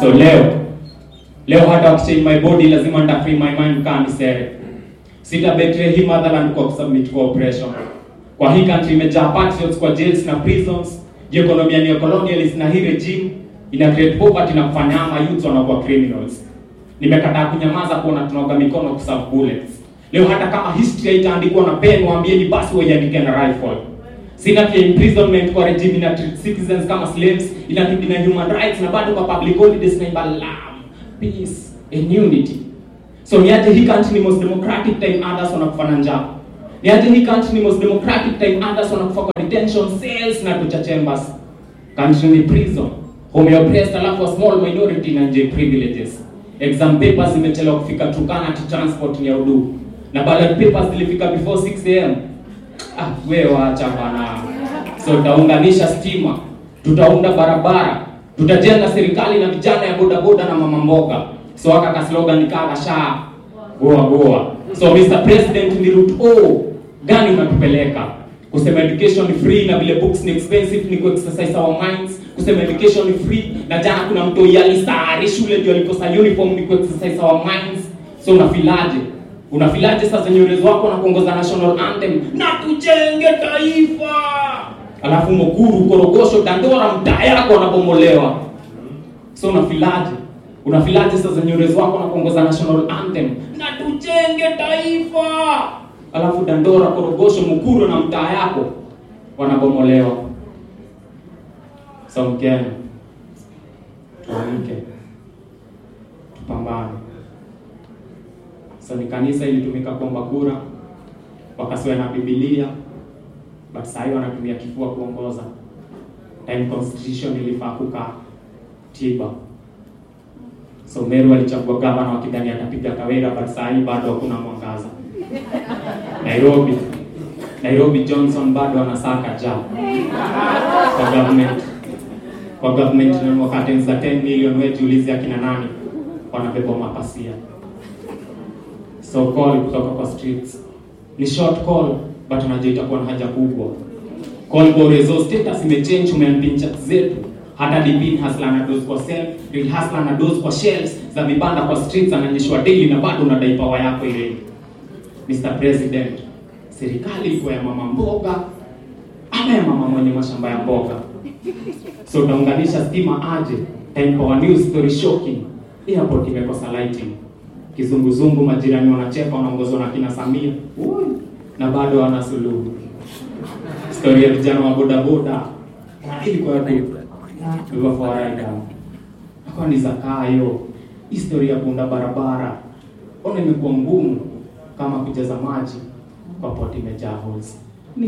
So leo leo hata wakichange my body lazima nita free my mind kama misere. Sita betray hii motherland kwa kusubmit kwa oppression. Kwa hii country imejaa patriots kwa jails na prisons. Juu economy ni colonialist na hii regime ina create poverty na kufanya ama youths wanakuwa criminals. Nimekataa kunyamaza kuona tunaoga mikono kuserve bullets. Leo hata kama history haitaandikwa na pen, waambieni basi waiandike na rifle. Sina pia imprisonment kwa regime ina treat citizens kama slaves, ina na human rights na bado kwa public holidays na imba love, peace and unity. So niaje hii country ni most democratic time others wanakufa na njaa. Niaje hii country ni most democratic time others wanakufa kwa detention cells na torture chambers. Country ni prison. Home ya oppressed alafu a small minority na nje privileges. Exam papers zimechelewa kufika Turkana to transport ni ya udu. Na ballot papers zilifika before 6 am. Ah, we wacha bana. So tutaunganisha stima, tutaunda barabara, tutajenga serikali na vijana ya bodaboda na mama mboga. So aka ka slogan kaa sha goa goa. So Mr President, ni route O gani unatupeleka? Kusema education ni free na vile books ni expensive ni ku-exercise our minds. Kusema education ni free na jana kuna mtu yalisari shule ndio alikosa uniform ni ku-exercise our minds. So unafilaje? Unafilaje sasa nywele wako na kuongoza national anthem na tujenge taifa, alafu Mukuru, Korogosho, Dandora mtaa yako wanabomolewa. So unafilaje? Unafilaje sasa nywele wako na kuongoza national anthem na tujenge taifa, alafu Dandora, Korogosho, Mukuru na mtaa yako wanabomolewa. So Mkenya, tuamke, tupambane. So ni kanisa ilitumika kuomba kura, wakasiwa na Biblia, but sasa hivi wanatumia kifua kuongoza. Time constitution ilifaa kukaa tiba. So Meru alichagua gavana wakidhani atapiga Kawira, but sasa hivi bado hakuna mwangaza. Nairobi, Nairobi Johnson bado anasaka ja kwa government kwa government na wakati za 10 million, wewe jiulize akina nani wanabeba mapasia So call kutoka kwa streets ni short call but unajua itakuwa na haja kubwa. Call kwa resource status imechange, umeambia chat zetu hata dipin hasla na dose kwa self real hasla na dose kwa shelves za vibanda kwa streets ananyeshwa daily na bado unadai power yako ile. Mr President, serikali iko ya mama mboga ama ya mama mwenye mashamba ya mboga? So utaunganisha stima aje? Time power news story shocking. Airport imekosa lighting kizunguzungu, majirani wanacheka, wanaongozwa na kina Samia Ui, na bado wana suluhu. Story ya vijana wa bodaboda ilikuwa hivyo fawaida akawa ni zakayo. Historia ya kuunda barabara ona imekuwa ngumu kama kujaza maji kwa poti imejaa holes.